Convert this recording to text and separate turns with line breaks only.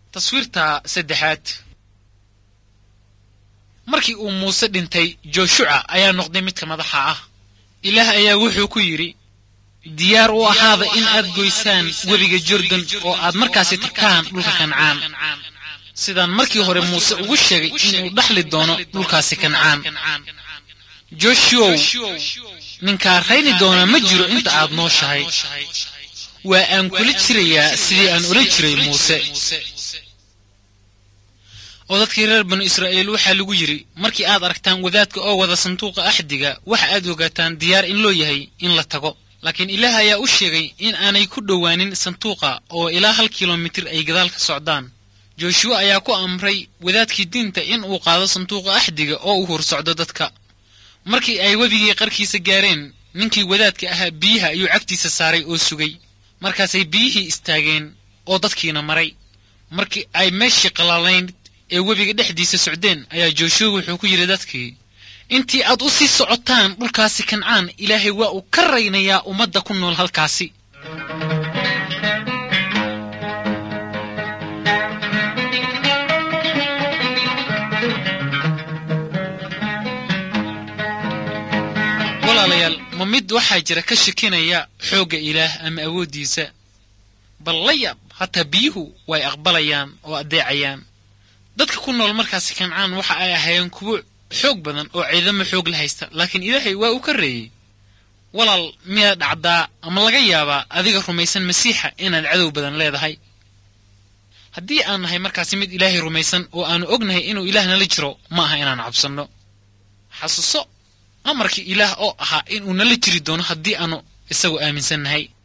taswiirta saddexaad markii uu muuse dhintay jooshuca ayaa noqday midka madaxa ah ilaah ayaa wuxuu ku yidhi diyaar u ahaada in aad goysaan webiga jordan oo aad markaasi tagtaan dhulka kancaan sidaan markii hore muuse ugu sheegay inuu dhaxli doono dhulkaasi kancaan joshuow ninkaa rayni doonaa ma jiro inta aad nooshahay waa aan kula jirayaa sidii aan odhan jiray muuse oo dadkii reer banu israa'iil waxaa lagu yidhi markii aad aragtaan wadaadka oo wada sanduuqa axdiga waxa aad ogaataan diyaar in loo yahay in la tago laakiin ilaah ayaa u sheegay in aanay ku dhowaanin sanduuqa oo ilaa hal kilomitir ay gadaal ka socdaan jooshuwa ayaa ku amray wadaadkii diinta in uu qaado sanduuqa axdiga oo uu hursocdo dadka markii ay webigii qarkiisa gaareen ninkii wadaadka ahaa biyaha ayuu cagtiisa saaray oo sugay markaasay biyihii istaageen oo dadkiina maray markii ay meeshii qallaalayd ee webiga dhexdiisa socdeen ayaa jooshuwa wuxuu ku yidhi dadkii intii aad u sii socotaan dhulkaasi kancaan ilaahay waa uu ka raynayaa ummadda ku nool halkaasi walaalayaal ma mid waxaa jira ka shakinaya xoogga ilaah ama awooddiisa bal la yaab hataa biyuhu way aqbalayaan oo addeecayaan dadka ku nool markaasi kancaan waxa ay ahaayeen kuwo xoog badan oo ciidamo xoog la haysta laakiin ilaahay waa uu ka reeyey walaal miyaa dhacdaa ama laga yaabaa adiga rumaysan masiixa inaad cadow badan leedahay haddii aan nahay markaasi mid ilaahay rumaysan oo aanu ognahay inuu ilaah nala jiro ma aha inaan cabsanno xasuuso amarkii ilaah oo ahaa inuu nala jiri doono haddii aanu isagu aaminsannahay